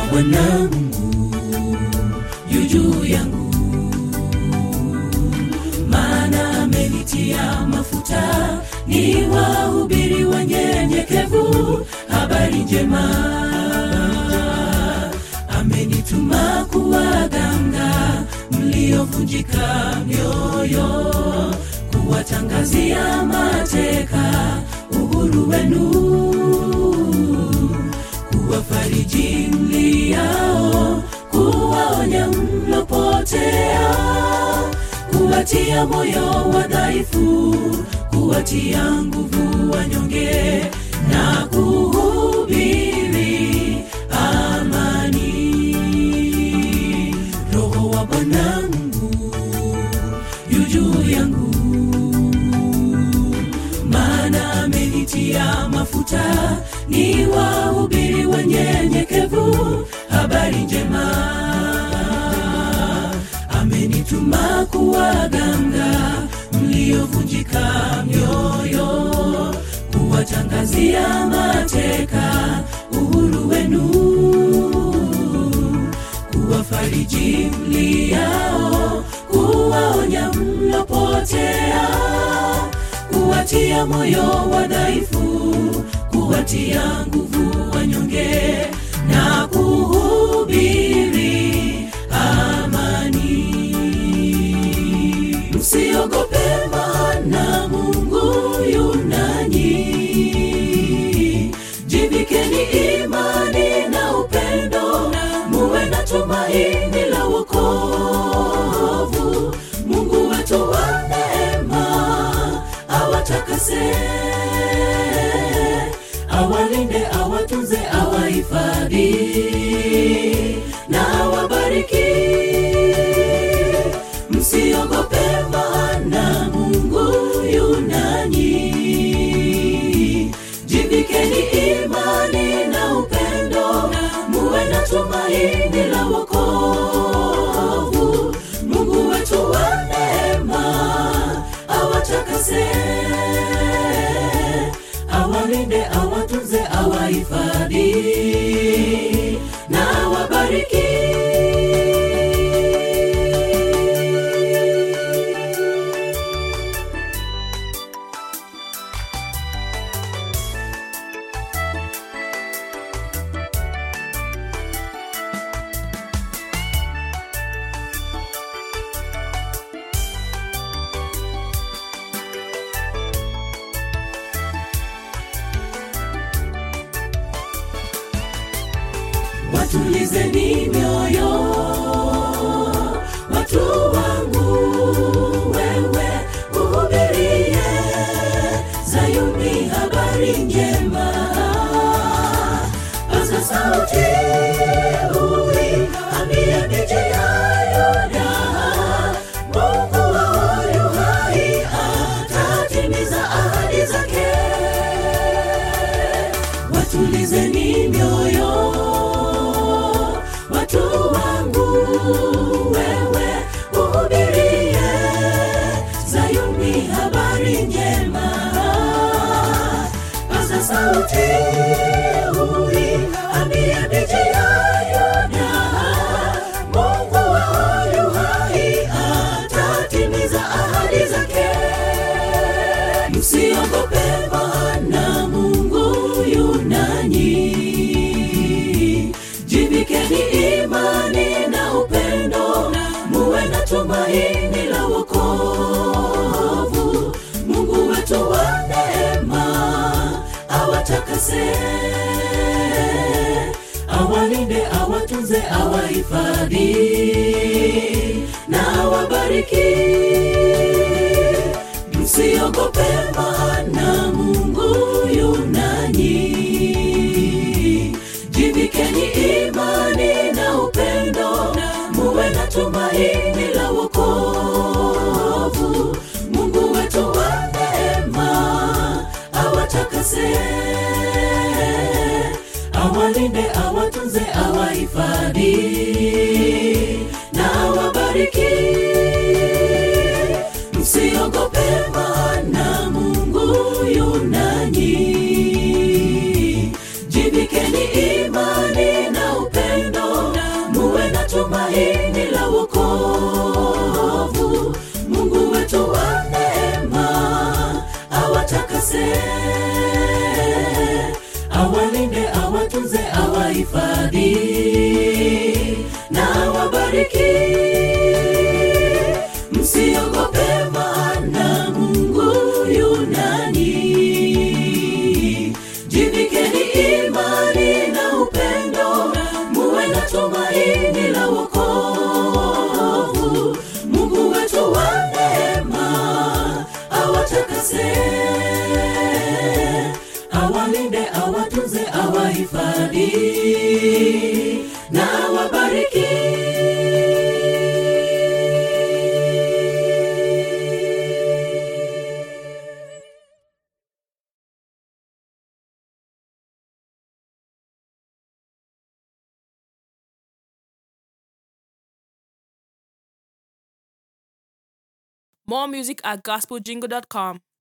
Bwana Mungu yu juu yangu, maana amenitia mafuta ni wahubiri wanyenyekevu habari njema. Amenituma kuwaganga mliovunjika mioyo, kuwatangazia mateka uhuru wenu kuwafariji mliao, kuwaonya mlopotea, kuwatia moyo wadhaifu, kuwatia nguvu wanyonge na kuhubiri amani. Roho wa Bwana Mungu yu juu yangu maana amenitia mafuta ni wahubiri wanyenyekevu habari njema. Amenituma kuwaganga mliovunjika mioyo, kuwatangazia mateka uhuru wenu, kuwafariji mliao, kuwaonya mlopotea kuwatia moyo wadhaifu, kuwatia nguvu wanyonge na kuhubiri amani. Msiogope, maana Mungu yu nanyi. Jivikeni imani na upendo, muwe na tumaini la wokovu. Mungu wetu wa neema awatakase, awalinde, awatunze, awahifadhi na awabariki. Msiogope, maana Mungu yu nanyi. Jivikeni imani na upendo, muwe na tumaini la wokovu. Mungu wetu wa neema awatakase, awalinde, awatunze, awahifadhi na awabariki. watulizeni mioyo watu wangu wewe uhubirie zayuni habari njema paza sauti ui ambia miji ya yuda mungu wao yu hai atatimiza ahadi zake watulizeni mioyo watu wangu wewe uhubirie zayuni habari njema paza sauti ui ambia miji ya yuda mungu wao yu hai atatimiza ahadi zake msiogope maana mungu yu nanyi jivikeni imani na upendo muwe na tumaini la wokovu mungu wetu wa neema awatakase awalinde awatunze awahifadhi na awabariki msiogope maana mungu yu nanyi jivikeni imani na upendo muwe na tumaini la wokovu mungu wetu wa neema awatakase awalinde awatunze awahifadhi na awabariki msiogope maana mungu yu nanyi jivikeni imani na upendo wahifadhi na wabariki More music at gospeljingle.com.